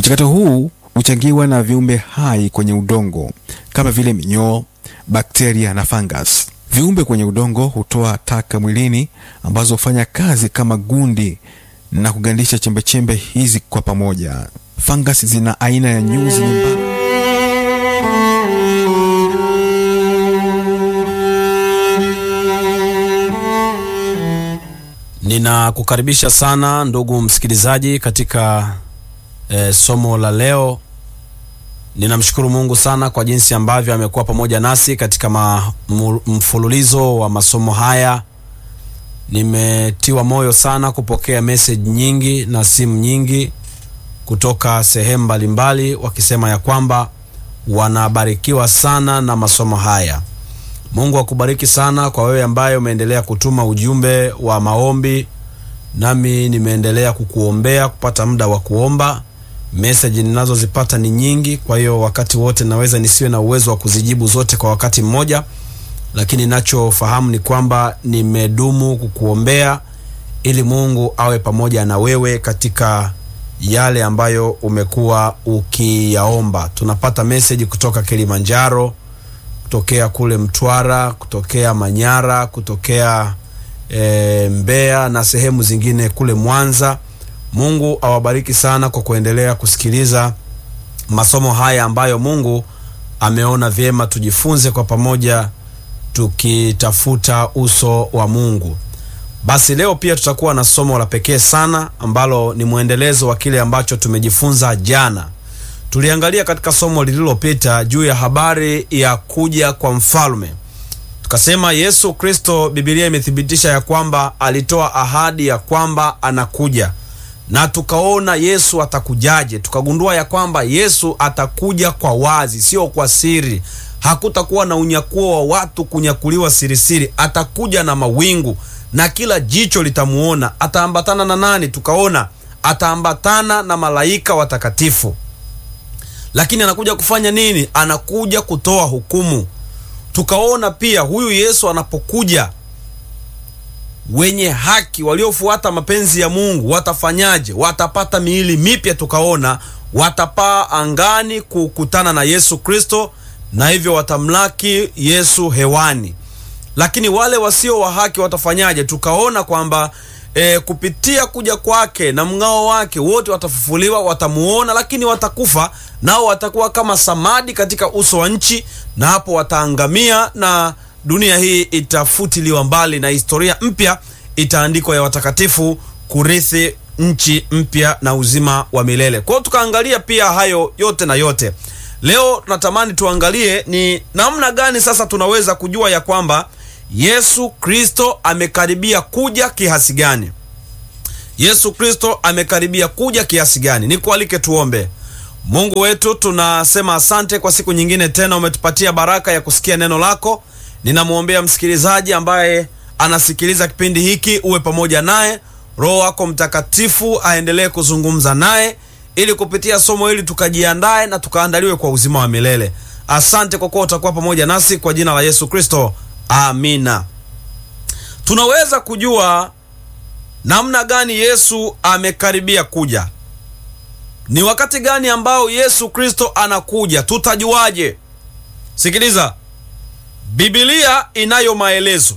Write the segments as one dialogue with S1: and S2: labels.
S1: Mchakato huu huchangiwa na viumbe hai kwenye udongo kama vile minyoo, bakteria na fungus. Viumbe kwenye udongo hutoa taka mwilini ambazo hufanya kazi kama gundi na kugandisha chembechembe hizi kwa pamoja. Fungus zina aina ya nyuzi nyembamba
S2: Ninakukaribisha sana ndugu msikilizaji katika e, somo la leo. Ninamshukuru Mungu sana kwa jinsi ambavyo amekuwa pamoja nasi katika ma, mu, mfululizo wa masomo haya. Nimetiwa moyo sana kupokea message nyingi na simu nyingi kutoka sehemu mbalimbali wakisema ya kwamba wanabarikiwa sana na masomo haya. Mungu akubariki sana kwa wewe ambaye umeendelea kutuma ujumbe wa maombi, nami nimeendelea kukuombea kupata muda wa kuomba. Message ninazozipata ni nyingi, kwa hiyo wakati wote naweza nisiwe na uwezo wa kuzijibu zote kwa wakati mmoja, lakini nachofahamu ni kwamba nimedumu kukuombea ili Mungu awe pamoja na wewe katika yale ambayo umekuwa ukiyaomba. Tunapata message kutoka Kilimanjaro, kutokea kule Mtwara, kutokea Manyara, kutokea e, Mbeya na sehemu zingine kule Mwanza. Mungu awabariki sana kwa kuendelea kusikiliza masomo haya ambayo Mungu ameona vyema tujifunze kwa pamoja tukitafuta uso wa Mungu. Basi leo pia tutakuwa na somo la pekee sana ambalo ni mwendelezo wa kile ambacho tumejifunza jana. Tuliangalia katika somo lililopita juu ya habari ya kuja kwa mfalme. Tukasema Yesu Kristo, Biblia imethibitisha ya kwamba alitoa ahadi ya kwamba anakuja, na tukaona Yesu atakujaje. Tukagundua ya kwamba Yesu atakuja kwa wazi, sio kwa siri. Hakutakuwa na unyakuo wa watu kunyakuliwa sirisiri. Atakuja na mawingu na kila jicho litamuona. Ataambatana na nani? Tukaona ataambatana na malaika watakatifu lakini anakuja kufanya nini? Anakuja kutoa hukumu. Tukaona pia huyu Yesu anapokuja, wenye haki waliofuata mapenzi ya Mungu watafanyaje? Watapata miili mipya. Tukaona watapaa angani kukutana na Yesu Kristo, na hivyo watamlaki Yesu hewani. Lakini wale wasio wa haki watafanyaje? Tukaona kwamba E, kupitia kuja kwake na mng'ao wake wote watafufuliwa, watamuona, lakini watakufa nao, watakuwa kama samadi katika uso wa nchi, na hapo wataangamia na dunia hii itafutiliwa mbali na historia mpya itaandikwa ya watakatifu kurithi nchi mpya na uzima wa milele. Kwa hiyo tukaangalia pia hayo yote na yote. Leo tunatamani tuangalie ni namna gani sasa tunaweza kujua ya kwamba Yesu Kristo amekaribia kuja kiasi gani? Yesu Kristo amekaribia kuja kiasi gani? Nikualike tuombe. Mungu wetu, tunasema asante kwa siku nyingine tena, umetupatia baraka ya kusikia neno lako. Ninamwombea msikilizaji ambaye anasikiliza kipindi hiki, uwe pamoja naye, Roho wako Mtakatifu aendelee kuzungumza naye, ili kupitia somo hili tukajiandae na tukaandaliwe kwa uzima wa milele. Asante kwa kuwa utakuwa pamoja nasi, kwa jina la Yesu Kristo. Amina. Tunaweza kujua namna gani Yesu amekaribia kuja? Ni wakati gani ambao Yesu Kristo anakuja? Tutajuaje? Sikiliza, Biblia inayo maelezo.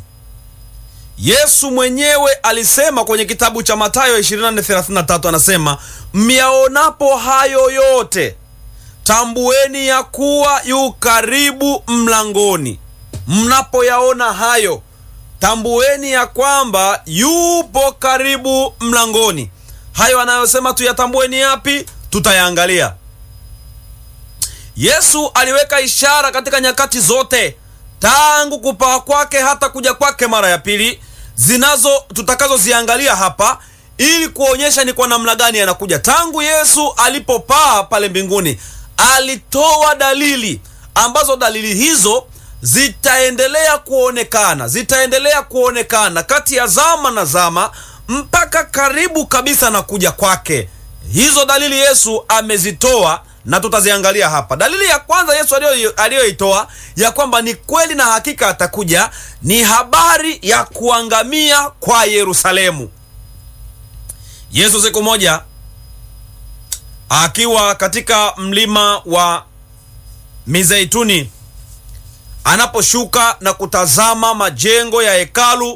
S2: Yesu mwenyewe alisema kwenye kitabu cha Mathayo 24:33 anasema, myaonapo hayo yote tambueni ya kuwa yu karibu mlangoni. Mnapoyaona hayo tambueni ya kwamba yupo karibu mlangoni. Hayo anayosema tuyatambueni yapi? Tutayaangalia. Yesu aliweka ishara katika nyakati zote tangu kupaa kwake hata kuja kwake mara ya pili, zinazo tutakazoziangalia hapa ili kuonyesha ni kwa namna gani anakuja. Tangu Yesu alipopaa pale mbinguni, alitoa dalili ambazo dalili hizo zitaendelea kuonekana zitaendelea kuonekana kati ya zama na zama mpaka karibu kabisa na kuja kwake. Hizo dalili Yesu amezitoa na tutaziangalia hapa. Dalili ya kwanza Yesu aliyoitoa ya kwamba ni kweli na hakika atakuja ni habari ya kuangamia kwa Yerusalemu. Yesu siku moja akiwa katika mlima wa Mizeituni anaposhuka na kutazama majengo ya hekalu,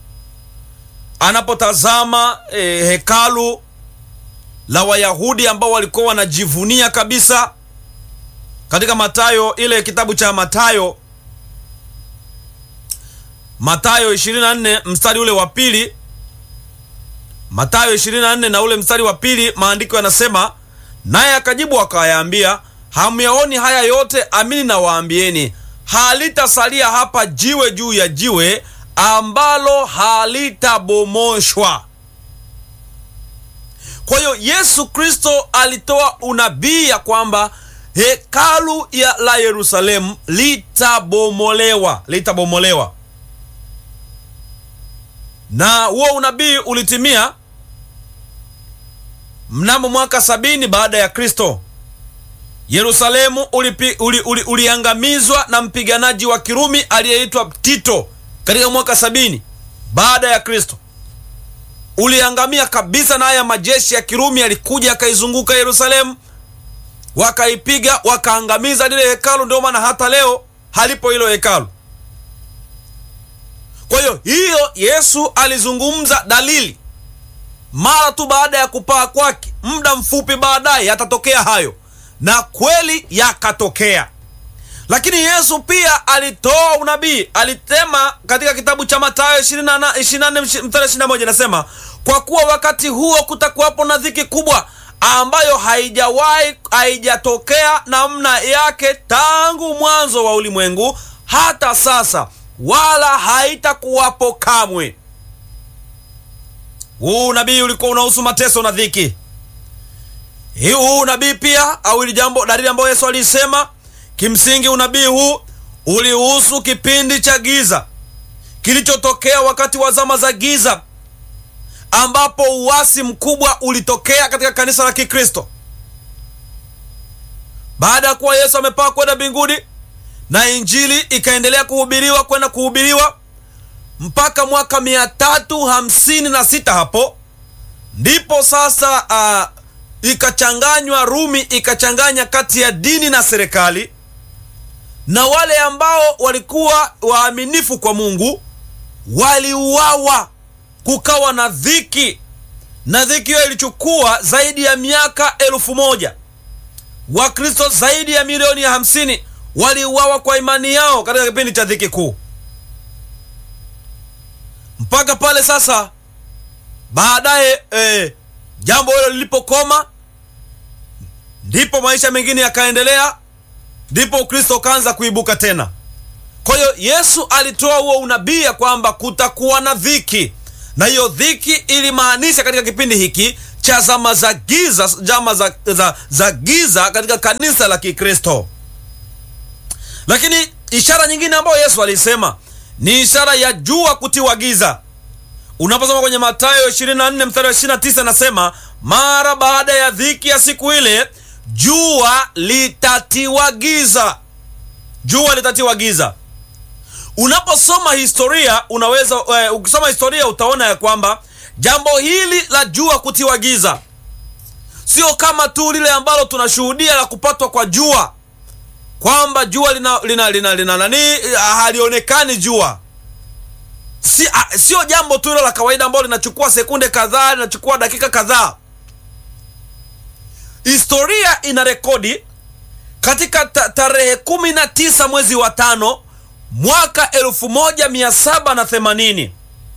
S2: anapotazama eh, hekalu la Wayahudi ambao walikuwa wanajivunia kabisa. Katika Mathayo, ile kitabu cha Mathayo, Mathayo 24 mstari ule wa pili, Mathayo 24 na ule mstari wa pili, maandiko yanasema, naye akajibu akayaambia, hamyaoni haya yote? Amini nawaambieni, halitasalia hapa jiwe juu ya jiwe ambalo halitabomoshwa. Kwa hiyo Yesu Kristo alitoa unabii ya kwamba hekalu ya la Yerusalemu litabomolewa, litabomolewa, na huo unabii ulitimia mnamo mwaka sabini baada ya Kristo. Yerusalemu ulipi, uli, uli, uliangamizwa na mpiganaji wa Kirumi aliyeitwa Tito katika mwaka sabini baada ya Kristo uliangamia kabisa, na haya majeshi ya Kirumi yalikuja yakaizunguka Yerusalemu, wakaipiga wakaangamiza lile hekalu. Ndio maana hata leo halipo hilo hekalu. Kwa hiyo hiyo Yesu alizungumza dalili mara tu baada ya kupaa kwake, muda mfupi baadaye yatatokea hayo, na kweli yakatokea. Lakini Yesu pia alitoa unabii, alisema katika kitabu cha Mathayo 24 mstari 21, inasema kwa kuwa wakati huo kutakuwapo na dhiki kubwa ambayo haijawahi haijatokea namna yake tangu mwanzo wa ulimwengu hata sasa, wala haitakuwapo kamwe. Huu unabii ulikuwa unahusu mateso na dhiki. Huu unabii pia au ili jambo dalili ambayo Yesu alisema Kimsingi unabii huu ulihusu kipindi cha giza kilichotokea wakati wa zama za giza, ambapo uasi mkubwa ulitokea katika kanisa la Kikristo baada ya kuwa Yesu amepaa kwenda mbinguni na injili ikaendelea kuhubiriwa kwenda kuhubiriwa mpaka mwaka mia tatu hamsini na sita. Hapo ndipo sasa uh, ikachanganywa Rumi ikachanganya kati ya dini na serikali na wale ambao walikuwa waaminifu kwa Mungu waliuawa. Kukawa na dhiki, na dhiki hiyo ilichukua zaidi ya miaka elfu moja. Wakristo zaidi ya milioni ya hamsini waliuawa kwa imani yao katika kipindi cha dhiki kuu, mpaka pale sasa baadaye eh, jambo hilo lilipokoma, ndipo maisha mengine yakaendelea ndipo Ukristo ukaanza kuibuka tena. Kwa hiyo Yesu alitoa huo unabii ya kwamba kutakuwa na dhiki, na hiyo dhiki ilimaanisha katika kipindi hiki cha zama za giza, zama za, za, za giza katika kanisa la Kikristo. Lakini ishara nyingine ambayo Yesu alisema ni ishara ya jua kutiwa giza. Unaposoma kwenye Mathayo 24 mstari wa 29, nasema mara baada ya dhiki ya siku ile jua litatiwa giza. Jua litatiwa giza. Unaposoma historia unaweza uh, ukisoma historia utaona ya kwamba jambo hili la jua kutiwa giza sio kama tu lile ambalo tunashuhudia la kupatwa kwa jua, kwamba jua lina lina lina, lina nani halionekani jua. Si, uh, sio jambo tu hilo la kawaida ambalo linachukua sekunde kadhaa, linachukua dakika kadhaa. Historia ina rekodi katika tarehe kumi na tisa mwezi wa tano mwaka elfu moja mia saba na themanini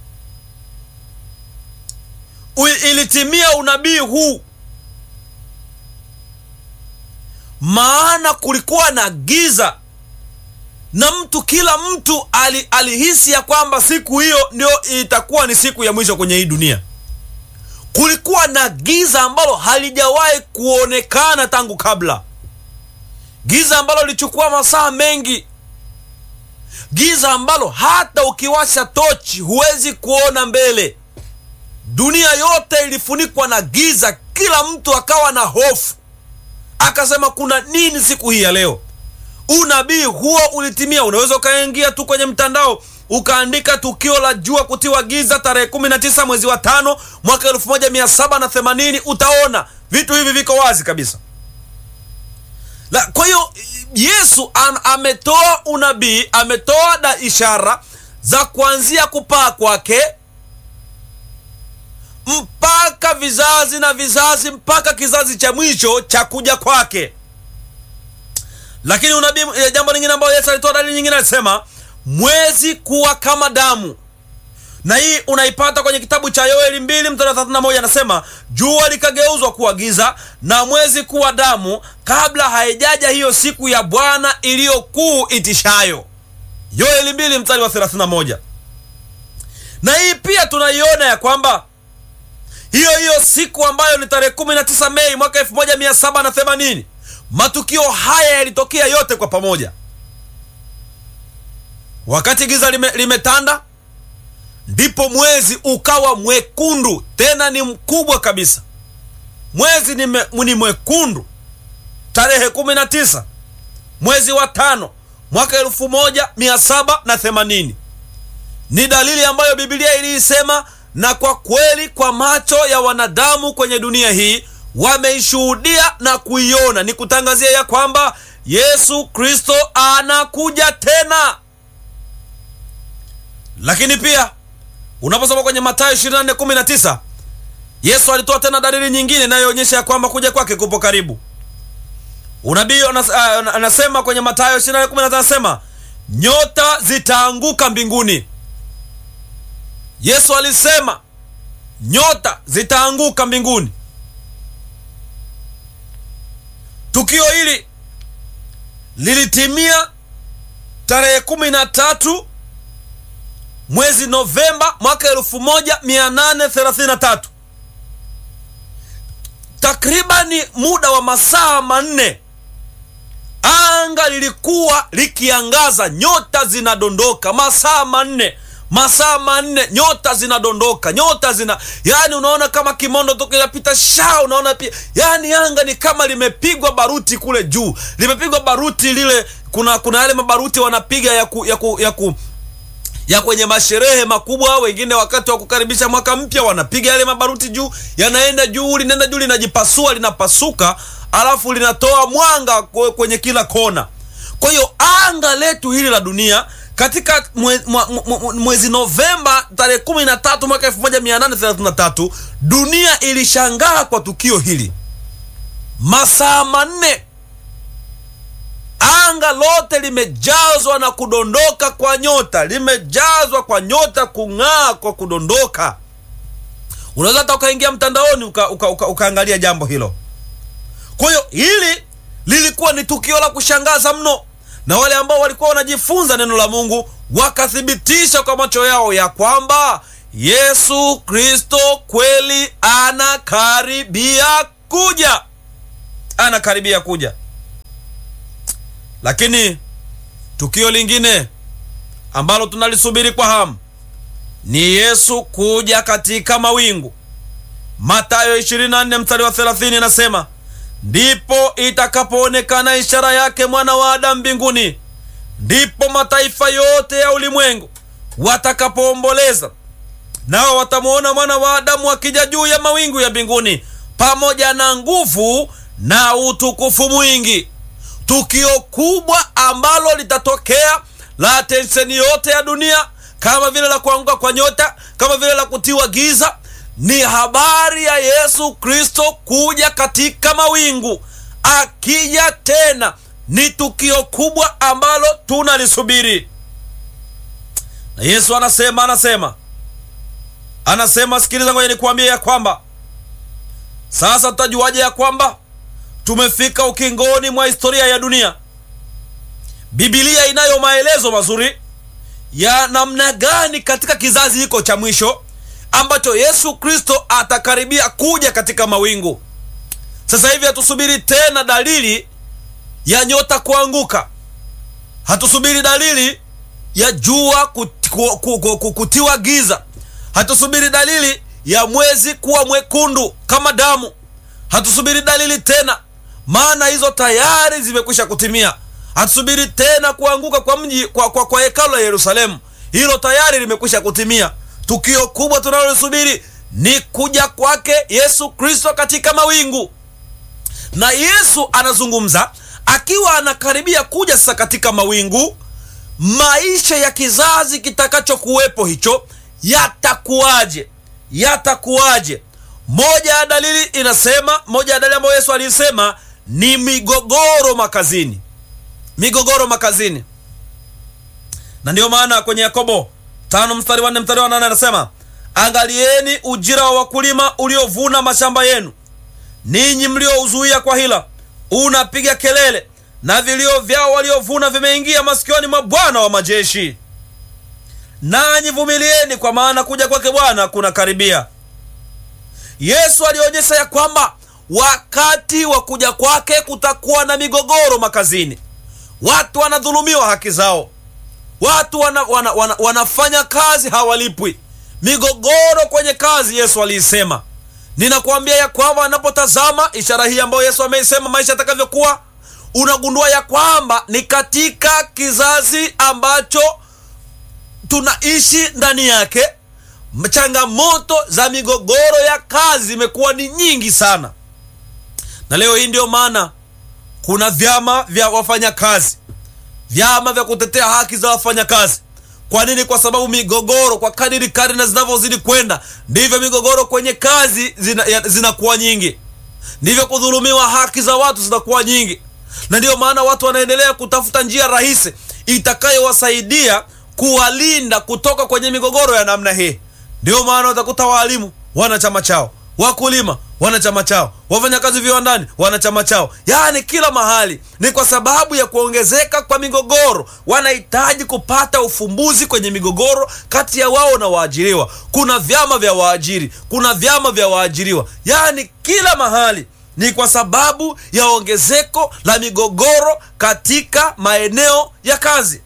S2: ilitimia unabii huu, maana kulikuwa na giza na mtu kila mtu ali, alihisi ya kwamba siku hiyo ndio itakuwa ni siku ya mwisho kwenye hii dunia. Kulikuwa na giza ambalo halijawahi kuonekana tangu kabla, giza ambalo lilichukua masaa mengi, giza ambalo hata ukiwasha tochi huwezi kuona mbele. Dunia yote ilifunikwa na giza, kila mtu akawa na hofu, akasema kuna nini siku hii ya leo? Unabii huo ulitimia. Unaweza ukaingia tu kwenye mtandao ukaandika tukio la jua kutiwa giza tarehe 19 mwezi wa tano mwaka 1780 utaona vitu hivi viko wazi kabisa la, kwa hiyo yesu am, ametoa unabii ametoa da ishara za kuanzia kupaa kwake mpaka vizazi na vizazi mpaka kizazi cha mwisho cha kuja kwake lakini unabii eh, jambo lingine ambayo yesu alitoa dalili nyingine alisema mwezi kuwa kama damu na hii unaipata kwenye kitabu cha yoeli mbili mstari wa 31 anasema jua likageuzwa kuwa giza na mwezi kuwa damu kabla haijaja hiyo siku ya bwana iliyokuu itishayo yoeli mbili mstari wa 31 na hii pia tunaiona ya kwamba hiyo hiyo siku ambayo ni tarehe 19 mei mwaka 1780 matukio haya yalitokea yote kwa pamoja wakati giza lime, limetanda ndipo mwezi ukawa mwekundu tena ni mkubwa kabisa mwezi ni, me, ni mwekundu tarehe 19 mwezi wa tano mwaka 1780 ni dalili ambayo bibilia iliisema na kwa kweli kwa macho ya wanadamu kwenye dunia hii wameishuhudia na kuiona ni kutangazia ya kwamba yesu kristo anakuja tena lakini pia unaposoma kwenye matayo 24:19 yesu alitoa tena dalili nyingine inayoonyesha ya kwamba kuja kwake kupo karibu unabii anas, uh, anasema kwenye matayo 24:19 anasema nyota zitaanguka mbinguni yesu alisema nyota zitaanguka mbinguni tukio hili lilitimia tarehe kumi na tatu mwezi novemba mwaka elfu moja mia nane thelathini na tatu takribani muda wa masaa manne anga lilikuwa likiangaza nyota zinadondoka masaa manne masaa manne nyota zinadondoka nyota zina yani unaona kama kimondo tu kinapita sha unaona pia yani anga ni kama limepigwa baruti kule juu limepigwa baruti lile kuna kuna yale mabaruti wanapiga ya ku, ya ku, ya ku ya kwenye masherehe makubwa wengine wakati wa kukaribisha mwaka mpya wanapiga yale mabaruti juu yanaenda juu linaenda juu linajipasua linapasuka alafu linatoa mwanga kwenye kila kona kwa hiyo anga letu hili la dunia katika mwe, mwe, mwe, mwezi novemba tarehe kumi na tatu mwaka elfu moja mia nane thelathini na tatu dunia ilishangaa kwa tukio hili masaa manne anga lote limejazwa na kudondoka kwa nyota limejazwa kwa nyota kung'aa kwa kudondoka unaweza hata ukaingia mtandaoni uka, uka, uka, ukaangalia jambo hilo kwa hiyo hili lilikuwa ni tukio la kushangaza mno na wale ambao walikuwa wanajifunza neno la mungu wakathibitisha kwa macho yao ya kwamba yesu kristo kweli anakaribia kuja anakaribia kuja lakini tukio lingine ambalo tunalisubiri kwa hamu ni yesu kuja katika mawingu matayo 24 mstari wa 30 inasema ndipo itakapoonekana ishara yake mwana wa adamu mbinguni ndipo mataifa yote ya ulimwengu watakapoomboleza nao watamwona mwana wa adamu akija juu ya mawingu ya mbinguni pamoja na nguvu na utukufu mwingi tukio kubwa ambalo litatokea la atenseni yote ya dunia kama vile la kuanguka kwa nyota kama vile la kutiwa giza ni habari ya yesu kristo kuja katika mawingu akija tena ni tukio kubwa ambalo tunalisubiri na yesu anasema anasema anasema sikiliza ngoja nikuambia ya kwamba sasa tutajuaje ya kwamba tumefika ukingoni mwa historia ya dunia bibilia inayo maelezo mazuri ya namna gani katika kizazi hiko cha mwisho ambacho yesu kristo atakaribia kuja katika mawingu sasa hivi hatusubiri tena dalili ya nyota kuanguka hatusubiri dalili ya jua kuti, ku, ku, ku, ku, kutiwa giza hatusubiri dalili ya mwezi kuwa mwekundu kama damu hatusubiri dalili tena maana hizo tayari zimekwisha kutimia hatusubiri tena kuanguka kwa mji kwa, kwa, kwa hekalu la yerusalemu hilo tayari limekwisha kutimia. Tukio kubwa tunalolisubiri ni kuja kwake Yesu Kristo katika mawingu, na Yesu anazungumza akiwa anakaribia kuja sasa katika mawingu. Maisha ya kizazi kitakachokuwepo hicho yatakuwaje? Yatakuwaje? Moja ya dalili inasema, moja ya dalili ambayo Yesu alisema ni migogoro makazini, migogoro makazini. Na ndiyo maana kwenye Yakobo tano mstari wa nne mstari wa nane anasema angalieni ujira wa wakulima uliovuna mashamba yenu, ninyi mliouzuia kwa hila unapiga kelele, na vilio vyao waliovuna vimeingia masikioni mwa Bwana wa majeshi. Nanyi vumilieni, kwa maana kuja kwake Bwana kuna karibia. Yesu alionyesha ya kwamba wakati wa kuja kwake kutakuwa na migogoro makazini. Watu wanadhulumiwa haki zao, watu wana, wana, wana, wanafanya kazi hawalipwi, migogoro kwenye kazi. Yesu aliisema. Ninakuambia ya kwamba anapotazama ishara hii ambayo Yesu ameisema maisha yatakavyokuwa, unagundua ya kwamba ni katika kizazi ambacho tunaishi ndani yake changamoto za migogoro ya kazi zimekuwa ni nyingi sana, na leo hii ndiyo maana kuna vyama vya wafanyakazi, vyama vya kutetea haki za wafanyakazi. Kwa nini? Kwa sababu migogoro, kwa kadiri karne zinavyozidi kwenda, ndivyo migogoro kwenye kazi zinakuwa zina nyingi, ndivyo kudhulumiwa haki za watu zinakuwa nyingi, na ndiyo maana watu wanaendelea kutafuta njia rahisi itakayowasaidia kuwalinda kutoka kwenye migogoro ya namna hii. Ndiyo maana utakuta waalimu wana chama chao, wakulima wana chama chao, wafanyakazi viwandani wana chama chao, yaani kila mahali. Ni kwa sababu ya kuongezeka kwa migogoro, wanahitaji kupata ufumbuzi kwenye migogoro kati ya wao na waajiriwa. Kuna vyama vya waajiri, kuna vyama vya waajiriwa, yaani kila mahali ni kwa sababu ya ongezeko la migogoro katika maeneo ya kazi.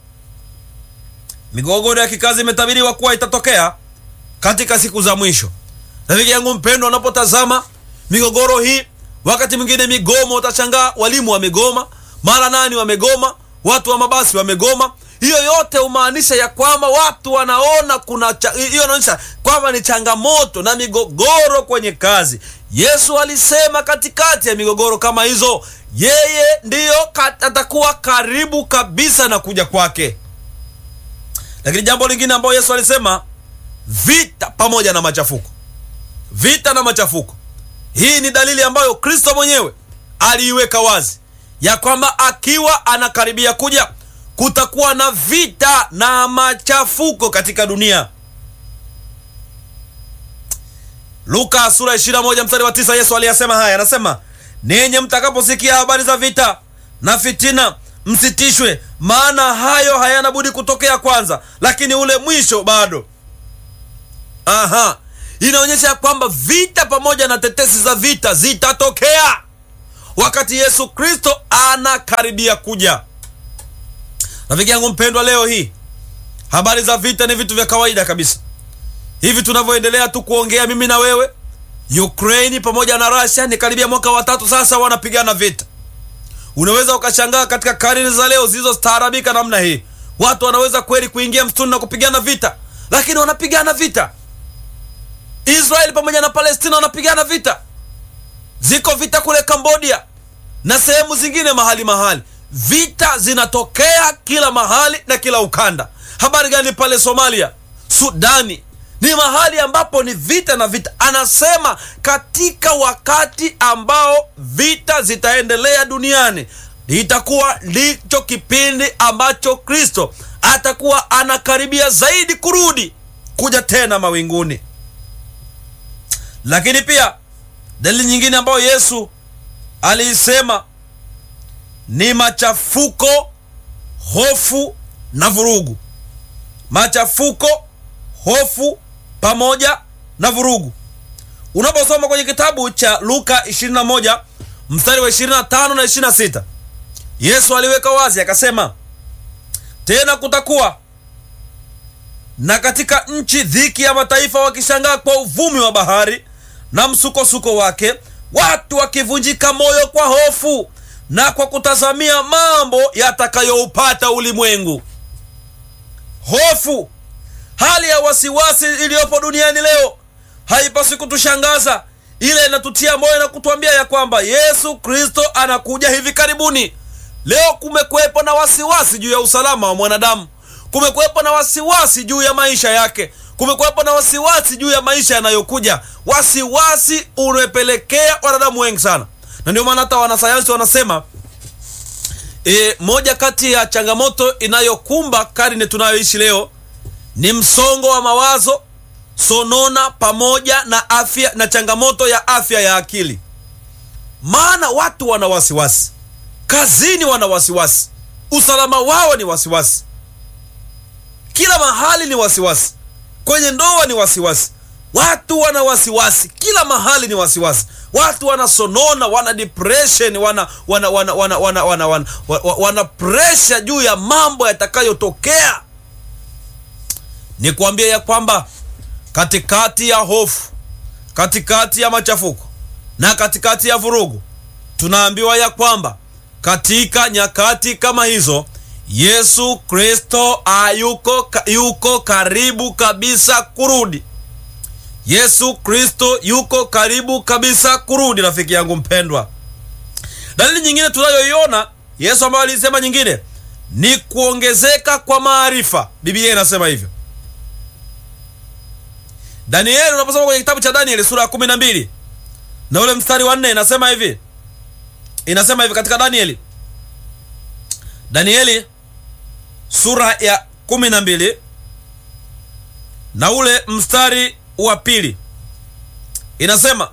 S2: Migogoro ya kikazi imetabiriwa kuwa itatokea katika siku za mwisho. Rafiki yangu mpendwa, unapotazama migogoro hii, wakati mwingine migomo, utashangaa walimu wamegoma, mara nani wamegoma, watu wa mabasi wamegoma. Hiyo yote humaanisha ya kwamba watu wanaona kuna hiyo, inaonyesha kwamba ni changamoto na migogoro kwenye kazi. Yesu alisema katikati ya migogoro kama hizo, yeye ndiyo atakuwa karibu kabisa na kuja kwake. Lakini jambo lingine ambayo Yesu alisema vita pamoja na machafuko. Vita na machafuko, hii ni dalili ambayo Kristo mwenyewe aliiweka wazi ya kwamba akiwa anakaribia kuja kutakuwa na vita na machafuko katika dunia. Luka sura 21 mstari wa 9, Yesu aliyasema haya, anasema ninyi mtakaposikia habari za vita na fitina msitishwe, maana hayo hayana budi kutokea kwanza, lakini ule mwisho bado. Aha, inaonyesha ya kwamba vita pamoja na tetesi za vita zitatokea wakati Yesu Kristo anakaribia kuja. Rafiki yangu mpendwa, leo hii habari za vita ni vitu vya kawaida kabisa. Hivi tunavyoendelea tu kuongea mimi na wewe, Ukraini pamoja na Russia ni karibia mwaka wa tatu sasa wanapigana vita. Unaweza ukashangaa katika karne za leo zilizostaarabika namna hii, watu wanaweza kweli kuingia msituni na kupigana vita, lakini wanapigana vita. Israeli pamoja na Palestina wanapigana vita. Ziko vita kule Cambodia na sehemu zingine mahali mahali, vita zinatokea kila mahali na kila ukanda. Habari gani pale Somalia, Sudani? Ni mahali ambapo ni vita na vita. Anasema katika wakati ambao vita zitaendelea duniani, itakuwa ndicho kipindi ambacho Kristo atakuwa anakaribia zaidi kurudi kuja tena mawinguni. Lakini pia dalili nyingine ambayo Yesu aliisema ni machafuko, hofu na vurugu. Machafuko, hofu pamoja na vurugu. Unaposoma kwenye kitabu cha Luka 21 mstari wa 25 na 26, Yesu aliweka wazi akasema, tena kutakuwa na katika nchi dhiki ya mataifa, wakishangaa kwa uvumi wa bahari na msukosuko wake, watu wakivunjika moyo kwa hofu na kwa kutazamia mambo yatakayoupata ulimwengu. Hofu, hali ya wasiwasi iliyopo duniani leo haipaswi kutushangaza ile inatutia moyo na kutuambia ya kwamba yesu kristo anakuja hivi karibuni leo kumekuwepo na wasiwasi juu ya usalama wa mwanadamu kumekuwepo na wasiwasi juu ya maisha yake kumekuwepo na wasiwasi juu ya maisha yanayokuja wasiwasi umepelekea wanadamu wengi sana na ndio maana hata wanasayansi wanasema e, moja kati ya changamoto inayokumba karne tunayoishi leo ni msongo wa mawazo sonona pamoja na afya na changamoto ya afya ya akili maana watu wana wasiwasi kazini wana wasiwasi usalama wao ni wasiwasi kila mahali ni wasiwasi kwenye ndoa ni wasiwasi watu wana wasiwasi kila mahali ni wasiwasi watu wanasonona wana depression wana wana wana wana wana wana, wana, wana, wana presha juu ya mambo yatakayotokea ni kuambia ya kwamba katikati ya hofu katikati ya machafuko na katikati ya vurugu tunaambiwa ya kwamba katika nyakati kama hizo yesu kristo ayuko yuko karibu kabisa kurudi yesu kristo yuko karibu kabisa kurudi rafiki yangu mpendwa dalili nyingine tunayoiona yesu ambayo alisema nyingine ni kuongezeka kwa maarifa biblia inasema hivyo danieli unaposoma kwenye kitabu cha danieli sura ya kumi na mbili na ule mstari wa nne inasema hivi inasema hivi katika danieli danieli sura ya kumi na mbili na ule mstari wa pili inasema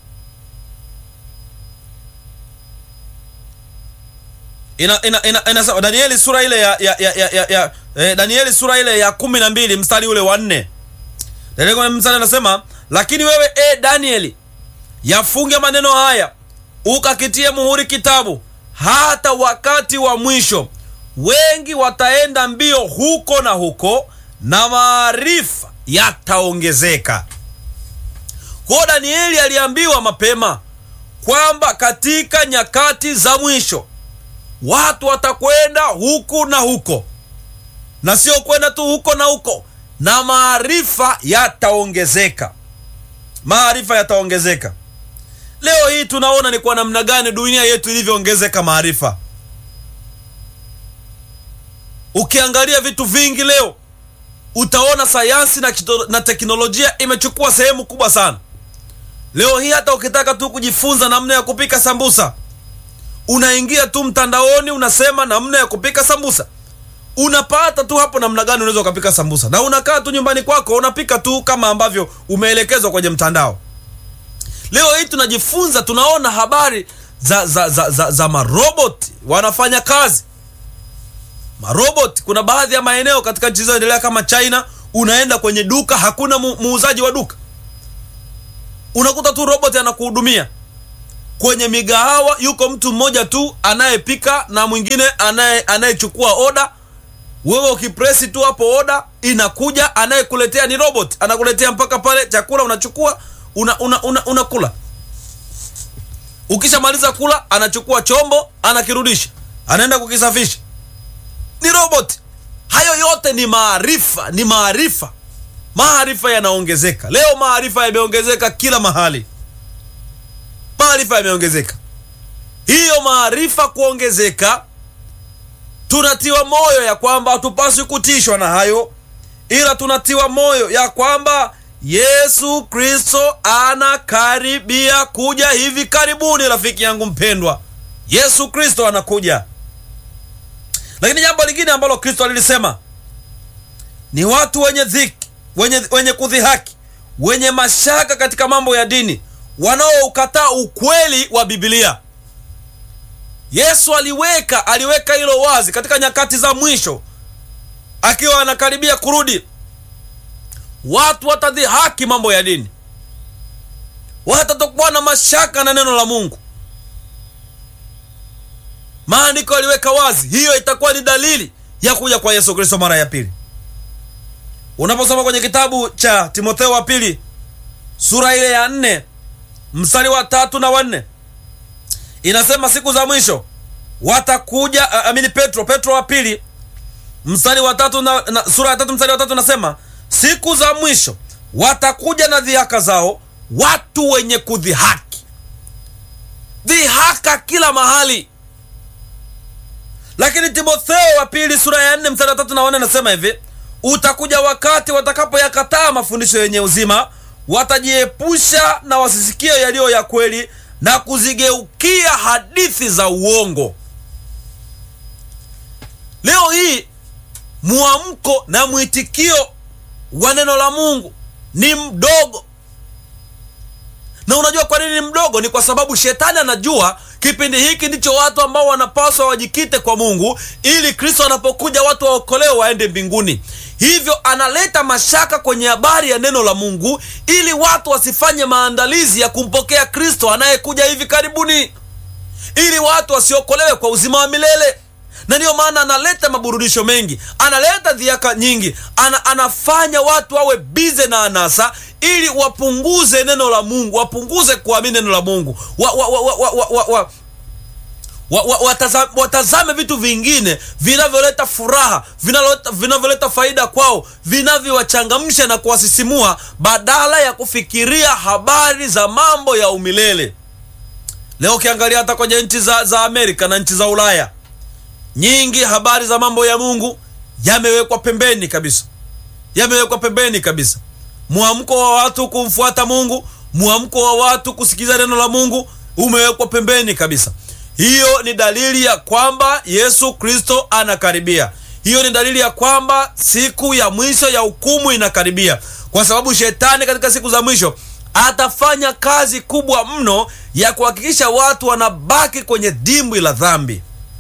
S2: ina, ina, ina, inasema danieli sura ile ya, ya, ya, ya, ya, ya eh, danieli sura ile ya kumi na mbili mstari ule wa nne danieli mstari anasema lakini wewe e danieli yafunge maneno haya ukakitie muhuri kitabu hata wakati wa mwisho wengi wataenda mbio huko na huko na maarifa yataongezeka kwao danieli aliambiwa mapema kwamba katika nyakati za mwisho watu watakwenda huku na huko na sio kwenda tu huko na huko na maarifa yataongezeka maarifa yataongezeka leo hii tunaona ni kwa namna gani dunia yetu ilivyoongezeka maarifa ukiangalia vitu vingi leo utaona sayansi na, kito, na teknolojia imechukua sehemu kubwa sana leo hii hata ukitaka tu kujifunza namna ya kupika sambusa unaingia tu mtandaoni unasema namna ya kupika sambusa unapata tu hapo namna gani unaweza ukapika sambusa na unakaa tu nyumbani kwako unapika tu kama ambavyo umeelekezwa kwenye mtandao leo hii tunajifunza tunaona habari za za za, za, za marobot wanafanya kazi marobot kuna baadhi ya maeneo katika nchi zinazoendelea kama china unaenda kwenye duka hakuna mu, muuzaji wa duka unakuta tu robot anakuhudumia kwenye migahawa yuko mtu mmoja tu anayepika na mwingine anaye anayechukua oda wewe ukipresi tu hapo oda inakuja anayekuletea ni robot anakuletea mpaka pale chakula unachukua unakula una, una, una, una ukishamaliza kula anachukua chombo anakirudisha anaenda kukisafisha ni robot hayo yote ni maarifa ni maarifa maarifa yanaongezeka leo maarifa yameongezeka kila mahali maarifa yameongezeka hiyo maarifa kuongezeka tunatiwa moyo ya kwamba hatupaswi kutishwa na hayo ila tunatiwa moyo ya kwamba yesu kristo anakaribia kuja hivi karibuni rafiki yangu mpendwa yesu kristo anakuja lakini jambo lingine ambalo kristo alilisema ni watu wenye dhiki wenye, wenye kudhihaki wenye mashaka katika mambo ya dini wanaoukataa ukweli wa bibilia yesu aliweka aliweka hilo wazi katika nyakati za mwisho akiwa anakaribia kurudi watu watadhihaki mambo ya dini watatokuwa na mashaka na neno la mungu maandiko yaliweka wazi hiyo itakuwa ni dalili ya kuja kwa yesu kristo mara ya pili unaposoma kwenye kitabu cha timotheo wa pili sura ile ya nne mstari wa tatu na wanne inasema siku za mwisho watakuja amini petro petro wa pili mstari wa tatu na, na, sura ya tatu mstari wa tatu nasema siku za mwisho watakuja na dhihaka zao watu wenye kudhihaki dhihaka kila mahali lakini timotheo wa pili sura ya nne mstari wa tatu na wanne anasema hivi utakuja wakati watakapoyakataa mafundisho yenye uzima watajiepusha na wasisikie yaliyo ya kweli na kuzigeukia hadithi za uongo leo hii mwamko na mwitikio wa neno la mungu ni mdogo na unajua kwa nini ni mdogo ni kwa sababu shetani anajua kipindi hiki ndicho watu ambao wanapaswa wajikite kwa mungu ili kristo anapokuja watu waokolewe waende mbinguni hivyo analeta mashaka kwenye habari ya neno la mungu ili watu wasifanye maandalizi ya kumpokea kristo anayekuja hivi karibuni ili watu wasiokolewe kwa uzima wa milele na ndiyo maana analeta maburudisho mengi analeta dhiaka nyingi ana, anafanya watu wawe bize na anasa ili wapunguze neno la mungu wapunguze kuamini neno la mungu wa, wa, wa, wa, wa, wa, wa, wa, wa, wa, wataza, watazame vitu vingine vinavyoleta furaha vinaleta- vinavyoleta faida kwao vinavyowachangamsha na kuwasisimua badala ya kufikiria habari za mambo ya umilele leo ukiangalia hata kwenye nchi za, za amerika na nchi za ulaya nyingi habari za mambo ya mungu yamewekwa pembeni kabisa yamewekwa pembeni kabisa mwamko wa watu kumfuata mungu mwamko wa watu kusikiza neno la mungu umewekwa pembeni kabisa hiyo ni dalili ya kwamba yesu kristo anakaribia hiyo ni dalili ya kwamba siku ya mwisho ya hukumu inakaribia kwa sababu shetani katika siku za mwisho atafanya kazi kubwa mno ya kuhakikisha watu wanabaki kwenye dimbwi la dhambi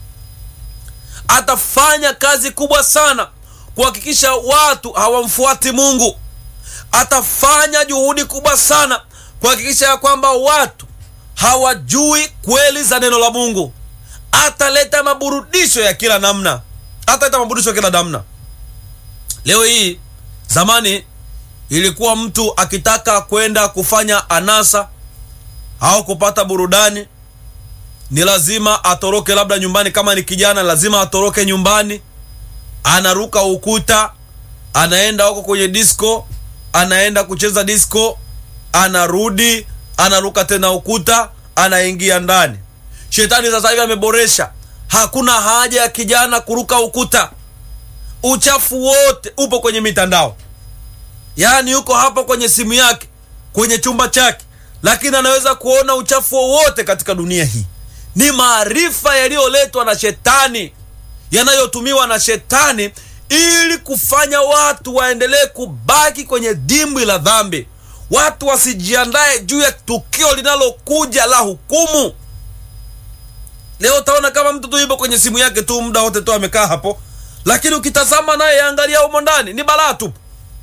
S2: atafanya kazi kubwa sana kuhakikisha watu hawamfuati mungu atafanya juhudi kubwa sana kuhakikisha ya kwamba watu hawajui kweli za neno la mungu ataleta maburudisho ya kila namna ataleta maburudisho ya kila namna leo hii zamani ilikuwa mtu akitaka kwenda kufanya anasa au kupata burudani ni lazima atoroke labda nyumbani kama ni kijana lazima atoroke nyumbani anaruka ukuta anaenda huko kwenye disco anaenda kucheza disco anarudi anaruka tena ukuta anaingia ndani shetani sasa hivi ameboresha hakuna haja ya kijana kuruka ukuta uchafu wote upo kwenye mitandao yaani yuko hapo kwenye simu yake kwenye chumba chake lakini anaweza kuona uchafu wowote katika dunia hii ni maarifa yaliyoletwa na shetani yanayotumiwa na shetani ili kufanya watu waendelee kubaki kwenye dimbwi la dhambi watu wasijiandae juu ya tukio linalokuja la hukumu leo utaona kama mtu tu yupo kwenye simu yake tu muda wote tu amekaa hapo lakini ukitazama naye angalia humo ndani ni balaa tupu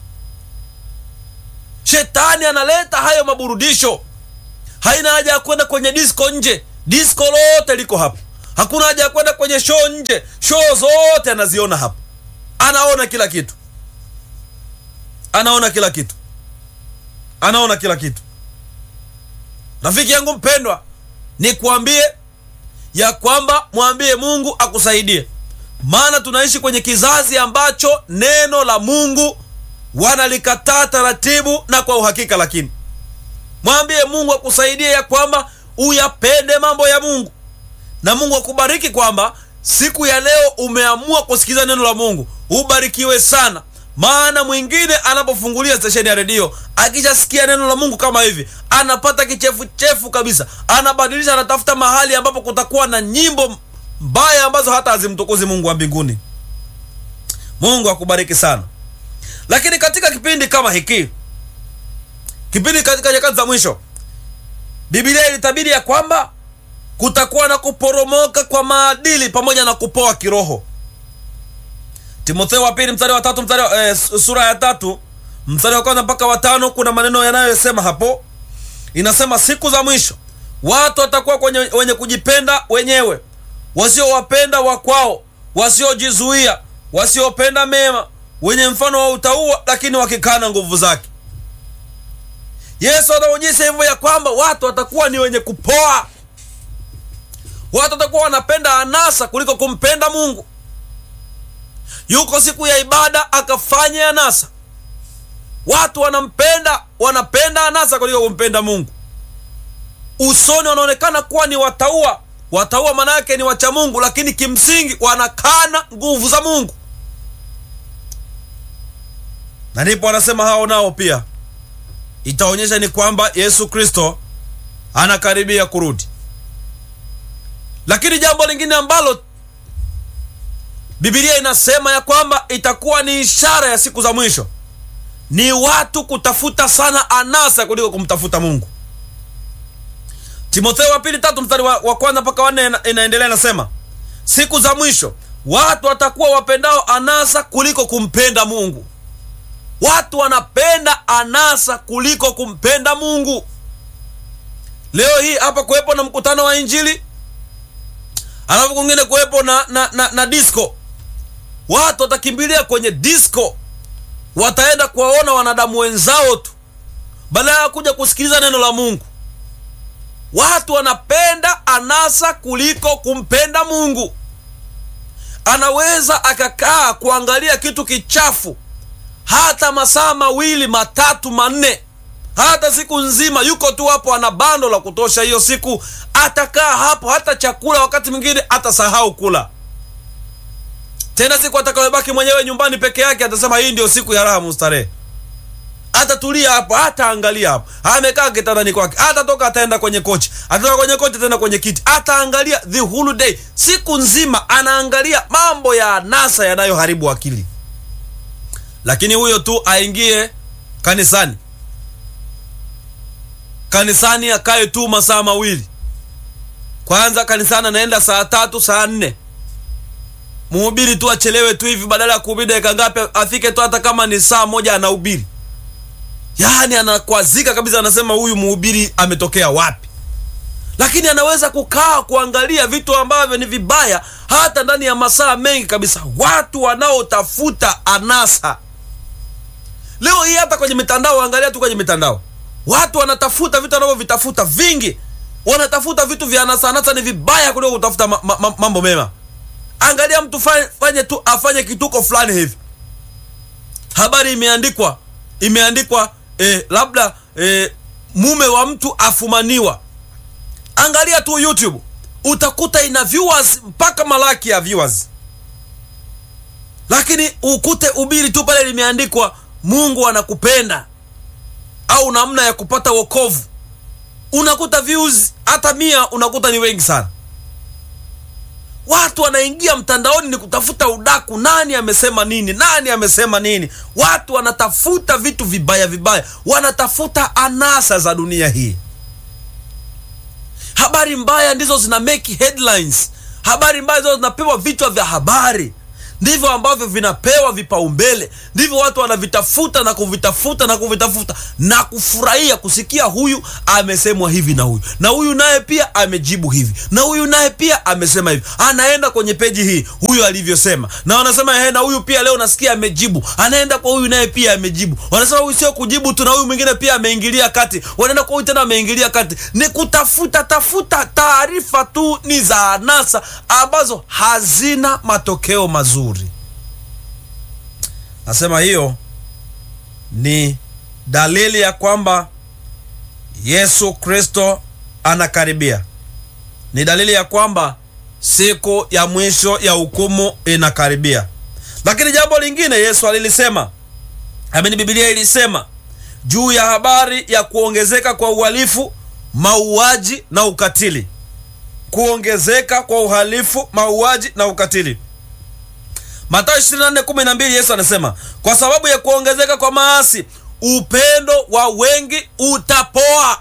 S2: shetani analeta hayo maburudisho haina haja ya kwenda kwenye disco nje disco lote liko hapo hakuna haja ya kwenda kwenye show nje show zote anaziona hapo anaona kila kitu anaona kila kitu anaona kila kitu rafiki yangu mpendwa nikuambie ya kwamba mwambie mungu akusaidie maana tunaishi kwenye kizazi ambacho neno la mungu wanalikataa taratibu na kwa uhakika lakini mwambie mungu akusaidie ya kwamba uyapende mambo ya mungu na mungu akubariki kwamba siku ya leo umeamua kusikiliza neno la mungu ubarikiwe sana maana mwingine anapofungulia stesheni ya redio akishasikia neno la mungu kama hivi anapata kichefuchefu kabisa anabadilisha anatafuta mahali ambapo kutakuwa na nyimbo mbaya ambazo hata hazimtukuzi mungu wa mbinguni mungu akubariki sana lakini katika kipindi kama hiki kipindi katika nyakati za mwisho bibilia ilitabiri ya kwamba kutakuwa na kuporomoka kwa maadili pamoja na kupoa kiroho timotheo wa pili mstari wa tatu mstari wa, eh, sura ya tatu mstari wa kwanza mpaka watano kuna maneno yanayosema hapo inasema siku za mwisho watu watakuwa kwenye, wenye kujipenda wenyewe wasiowapenda wakwao wasiojizuia wasiopenda mema wenye mfano wa utaua lakini wakikana nguvu zake yesu anaonyesha hivyo ya kwamba watu watakuwa ni wenye kupoa watu watakuwa wanapenda anasa kuliko kumpenda mungu yuko siku ya ibada akafanya anasa watu wanampenda wanapenda anasa kuliko kumpenda mungu usoni wanaonekana kuwa ni wataua wataua maana yake ni wacha mungu lakini kimsingi wanakana nguvu za mungu na ndipo wanasema hao nao pia itaonyesha ni kwamba yesu kristo anakaribia kurudi lakini jambo lingine ambalo bibilia inasema ya kwamba itakuwa ni ishara ya siku za mwisho ni watu kutafuta sana anasa kuliko kumtafuta mungu timotheo wa pili tatu mstari wa, wa kwanza mpaka wanne ina, inaendelea inasema siku za mwisho watu watakuwa wapendao anasa kuliko kumpenda mungu watu wanapenda anasa kuliko kumpenda mungu leo hii hapa kuwepo na mkutano wa injili alafu kwingine kuwepo na, na, na, na disco watu watakimbilia kwenye disco wataenda kuwaona wanadamu wenzao tu badala ya kuja kusikiliza neno la mungu watu wanapenda anasa kuliko kumpenda mungu anaweza akakaa kuangalia kitu kichafu hata masaa mawili matatu manne hata siku nzima yuko tu hapo ana bando la kutosha hiyo siku atakaa hapo hata chakula wakati mwingine atasahau kula tena siku atakayobaki mwenyewe nyumbani peke yake atasema hii ndio siku ya raha mustarehe atatulia hapo hataangalia hapo amekaa kitandani kwake atatoka ataenda kwenye kochi atatoka kwenye kochi ataenda kwenye kiti ataangalia the whole day siku nzima anaangalia mambo ya anasa yanayoharibu akili lakini huyo tu aingie kanisani kanisani akae tu masaa mawili kwanza kanisani anaenda saa tatu saa nne mhubiri tu achelewe tu hivi badala ya kuhubiri dakika ngapi afike tu hata kama ni saa moja anahubiri yaani anakwazika kabisa anasema huyu mhubiri ametokea wapi lakini anaweza kukaa kuangalia vitu ambavyo ni vibaya hata ndani ya masaa mengi kabisa watu wanaotafuta anasa leo hii hata kwenye mitandao angalia tu kwenye mitandao watu wanatafuta vitu wanavyovitafuta vingi wanatafuta vitu vya anasa anasa ni vibaya kuliko kutafuta ma, ma, ma, mambo mema angalia mtu fanye, fanye tu afanye kituko fulani hivi habari imeandikwa imeandikwa eh, labda eh, mume wa mtu afumaniwa angalia tu youtube utakuta ina viewers mpaka malaki ya viewers lakini ukute ubiri tu pale limeandikwa mungu anakupenda au namna ya kupata wokovu unakuta views hata mia unakuta ni wengi sana watu wanaingia mtandaoni ni kutafuta udaku nani amesema nini nani amesema nini watu wanatafuta vitu vibaya vibaya wanatafuta anasa za dunia hii habari mbaya ndizo zina make headlines habari mbaya ndizo zinapewa vichwa vya habari ndivyo ambavyo vinapewa vipaumbele ndivyo watu wanavitafuta na kuvitafuta na kuvitafuta na kufurahia kusikia huyu amesemwa hivi na huyu na huyu naye pia amejibu hivi na huyu naye pia amesema hivi anaenda kwenye peji hii huyu alivyosema na wanasema he na huyu pia leo nasikia amejibu anaenda kwa huyu naye pia amejibu wanasema huyu sio kujibu tu na huyu mwingine pia ameingilia kati wanaenda kwa huyu tena ameingilia kati ni kutafuta tafuta taarifa tu ni za anasa ambazo hazina matokeo mazuri nasema hiyo ni dalili ya kwamba yesu kristo anakaribia ni dalili ya kwamba siku ya mwisho ya hukumu inakaribia lakini jambo lingine yesu alilisema amini bibilia ilisema juu ya habari ya kuongezeka kwa uhalifu mauaji na ukatili kuongezeka kwa uhalifu mauaji na ukatili matayo 24:12 yesu anasema kwa sababu ya kuongezeka kwa maasi upendo wa wengi utapoa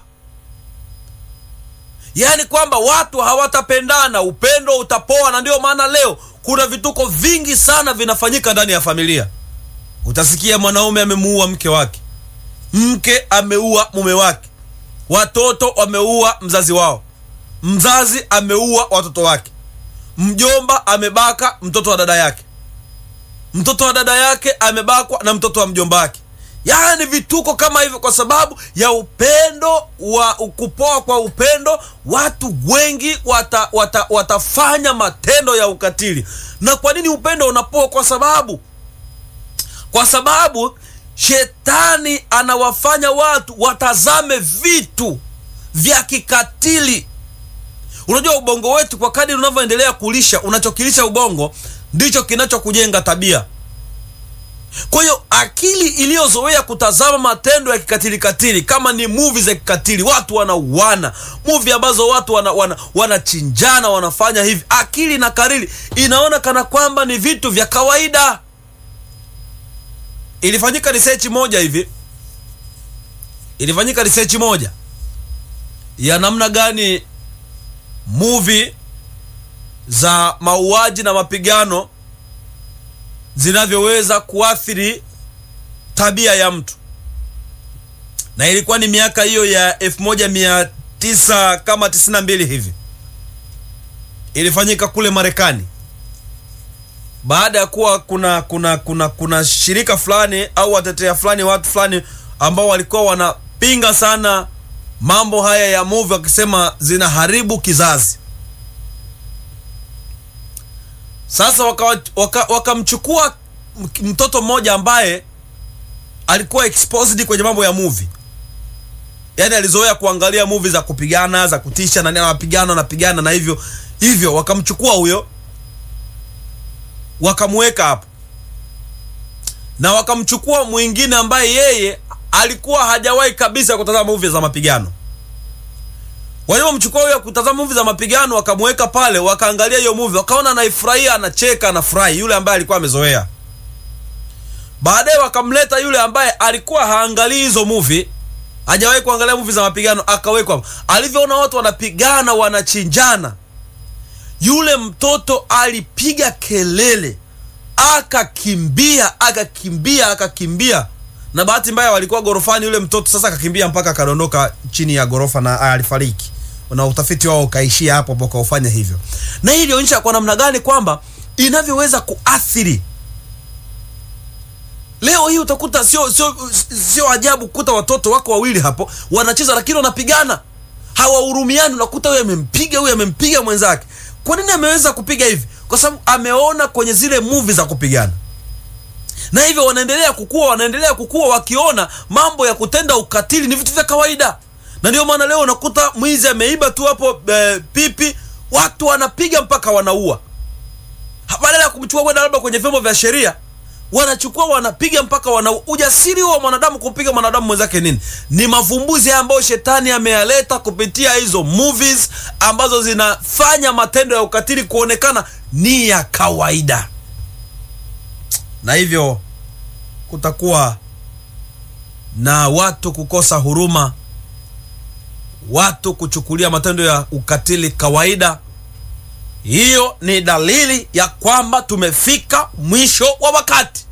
S2: yaani kwamba watu hawatapendana upendo utapoa na ndio maana leo kuna vituko vingi sana vinafanyika ndani ya familia utasikia mwanaume amemuua mke wake mke ameua mume wake watoto wameua mzazi wao mzazi ameua watoto wake mjomba amebaka mtoto wa dada yake mtoto wa dada yake amebakwa na mtoto wa mjomba wake yaani vituko kama hivyo kwa sababu ya upendo wa kupoa kwa upendo watu wengi wata, wata, watafanya matendo ya ukatili na kwa nini upendo unapoa kwa sababu kwa sababu shetani anawafanya watu watazame vitu vya kikatili unajua ubongo wetu kwa kadri unavyoendelea kulisha unachokilisha ubongo ndicho kinachokujenga tabia kwa hiyo akili iliyozoea kutazama matendo ya kikatili katili kama ni muvi za kikatili watu wanauana muvi ambazo watu wanachinjana wana, wana wanafanya hivi akili na karili inaona kana kwamba ni vitu vya kawaida ilifanyika research moja hivi ilifanyika research moja ya namna gani muvi za mauaji na mapigano zinavyoweza kuathiri tabia ya mtu na ilikuwa ni miaka hiyo ya 1900 kama 92 hivi ilifanyika kule marekani baada ya kuwa kuna kuna kuna kuna shirika fulani au watetea fulani watu fulani ambao walikuwa wanapinga sana mambo haya ya movie wakisema zinaharibu kizazi sasa wakamchukua waka, waka mtoto mmoja ambaye alikuwa exposed kwenye mambo ya movie yaani alizoea kuangalia movie za kupigana za kutisha nani anapigana anapigana na hivyo hivyo wakamchukua huyo wakamweka hapo na wakamchukua mwingine ambaye yeye alikuwa hajawahi kabisa kutazama movie za mapigano walipomchukua huyo kutazama movie za mapigano wakamweka pale wakaangalia hiyo movie wakaona anaifurahia anacheka anafurahi yule ambaye alikuwa amezoea baadaye wakamleta yule ambaye alikuwa haangalii hizo movie hajawahi kuangalia movie za mapigano akawekwa alivyoona watu wanapigana wanachinjana yule mtoto alipiga kelele akakimbia akakimbia akakimbia na bahati mbaya walikuwa gorofani yule mtoto sasa akakimbia mpaka akadondoka chini ya gorofa na alifariki na utafiti wao ukaishia hapo hapo ukaufanya hivyo na hii ilionyesha kwa namna gani kwamba inavyoweza kuathiri leo hii utakuta sio sio sio ajabu kukuta watoto wako wawili hapo wanacheza lakini wanapigana hawahurumiani unakuta huyu amempiga huyu amempiga mwenzake kwa nini ameweza kupiga hivi kwa sababu ameona kwenye zile movie za kupigana na hivyo wanaendelea kukua wanaendelea kukua wakiona mambo ya kutenda ukatili ni vitu vya kawaida na ndio maana leo unakuta mwizi ameiba tu hapo e, pipi watu wanapiga mpaka wanaua badala ya kumchukua kwenda labda kwenye vyombo vya sheria wanachukua wanapiga mpaka wana ujasiri wa mwanadamu kumpiga mwanadamu mwenzake nini ni mavumbuzi haya ambayo shetani ameyaleta kupitia hizo movies ambazo zinafanya matendo ya ukatili kuonekana ni ya kawaida na hivyo kutakuwa na watu kukosa huruma watu kuchukulia matendo ya ukatili kawaida hiyo ni dalili ya kwamba tumefika mwisho wa wakati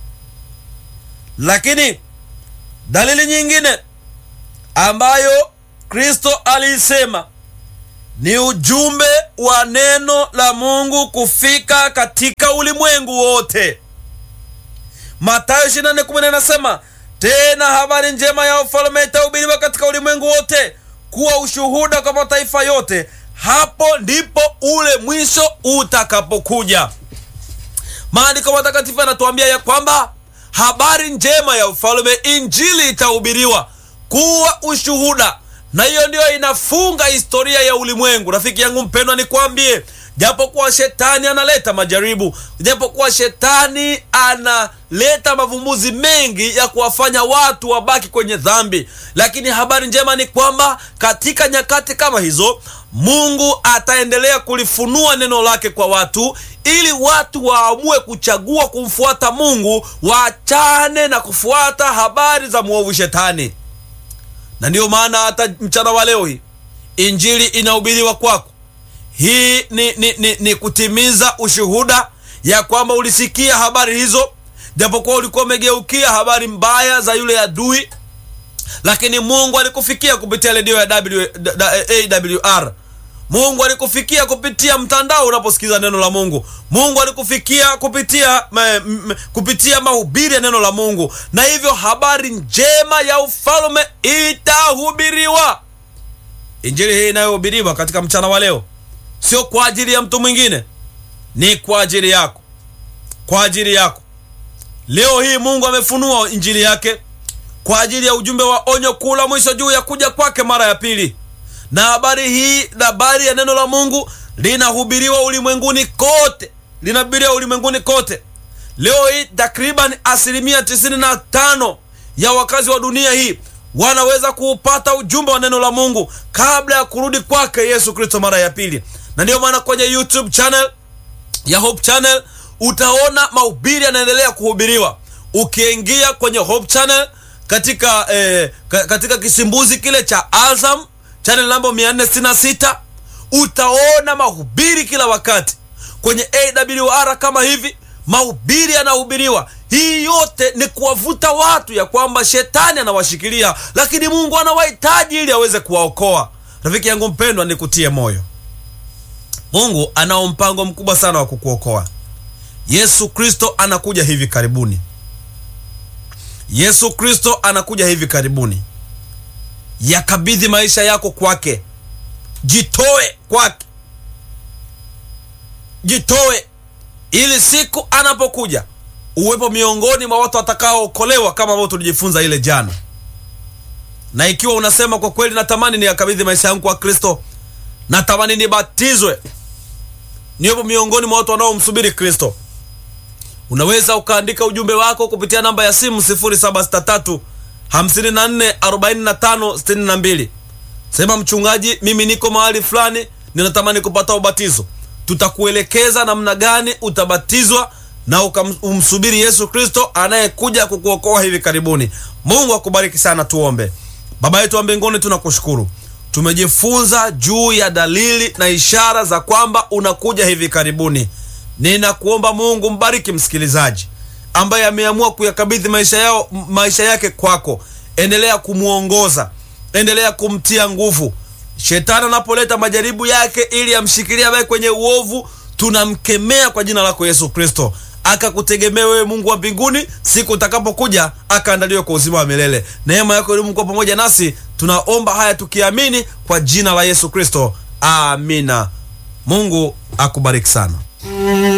S2: lakini dalili nyingine ambayo kristo aliisema ni ujumbe wa neno la mungu kufika katika ulimwengu wote matayo 24 anasema tena habari njema ya ufalme itahubiriwa katika ulimwengu wote kuwa ushuhuda kwa mataifa yote hapo ndipo ule mwisho utakapokuja maandiko matakatifu yanatuambia ya kwamba habari njema ya ufalme injili itahubiriwa kuwa ushuhuda na hiyo ndiyo inafunga historia ya ulimwengu rafiki yangu mpendwa nikwambie japokuwa shetani analeta majaribu japokuwa shetani analeta mavumbuzi mengi ya kuwafanya watu wabaki kwenye dhambi lakini habari njema ni kwamba katika nyakati kama hizo mungu ataendelea kulifunua neno lake kwa watu ili watu waamue kuchagua kumfuata mungu waachane na kufuata habari za mwovu shetani na ndiyo maana hata mchana wa leo hii injili inahubiriwa kwako hii ni, ni, ni, ni kutimiza ushuhuda ya kwamba ulisikia habari hizo japokuwa ulikuwa umegeukia habari mbaya za yule adui lakini mungu alikufikia kupitia redio ya w, da, da, awr mungu alikufikia kupitia mtandao unaposikiza neno la mungu mungu alikufikia kupitia me, me, kupitia mahubiri ya neno la mungu na hivyo habari njema ya ufalme itahubiriwa injili hii inayohubiriwa katika mchana wa leo sio kwa ajili ya mtu mwingine ni kwa ajili yako kwa ajili yako leo hii mungu amefunua injili yake kwa ajili ya ujumbe wa onyo kuu la mwisho juu ya kuja kwake mara ya pili na habari hii na habari ya neno la mungu linahubiriwa ulimwenguni kote linahubiriwa ulimwenguni kote leo hii takriban asilimia 95 ya wakazi wa dunia hii wanaweza kuupata ujumbe wa neno la mungu kabla ya kurudi kwake yesu kristo mara ya pili na ndiyo maana kwenye youtube channel ya hope channel utaona mahubiri yanaendelea kuhubiriwa ukiingia kwenye hope channel katika eh, ka- katika kisimbuzi kile cha azam channel namba 466 utaona mahubiri kila wakati kwenye awr kama hivi mahubiri yanahubiriwa hii yote ni kuwavuta watu ya kwamba shetani anawashikilia lakini mungu anawahitaji ili aweze kuwaokoa rafiki yangu mpendwa nikutie moyo mungu anao mpango mkubwa sana wa kukuokoa yesu kristo anakuja hivi karibuni yesu kristo anakuja hivi karibuni yakabidhi maisha yako kwake jitoe kwake jitoe ili siku anapokuja uwepo miongoni mwa watu watakaookolewa kama ambavyo tulijifunza ile jana na ikiwa unasema kwa kweli natamani niyakabidhi maisha yangu kwa kristo natamani nibatizwe niwepo miongoni mwa watu wanaomsubiri kristo unaweza ukaandika ujumbe wako kupitia namba ya simu 763 54 45 62 sema mchungaji mimi niko mahali fulani ninatamani kupata ubatizo tutakuelekeza namna gani utabatizwa na ukam- umsubiri yesu kristo anayekuja kukuokoa hivi karibuni mungu akubariki sana tuombe baba yetu wa mbinguni tunakushukuru tumejifunza juu ya dalili na ishara za kwamba unakuja hivi karibuni ninakuomba mungu mbariki msikilizaji ambaye ameamua kuyakabidhi maisha yao maisha yake kwako endelea kumwongoza endelea kumtia nguvu shetani anapoleta majaribu yake ili amshikilia abaye kwenye uovu tunamkemea kwa jina lako yesu kristo akakutegemea wewe mungu wa mbinguni siku utakapokuja akaandaliwe kwa uzima wa milele neema yako elimu kuwa pamoja nasi tunaomba haya tukiamini kwa jina la yesu kristo amina mungu akubariki sana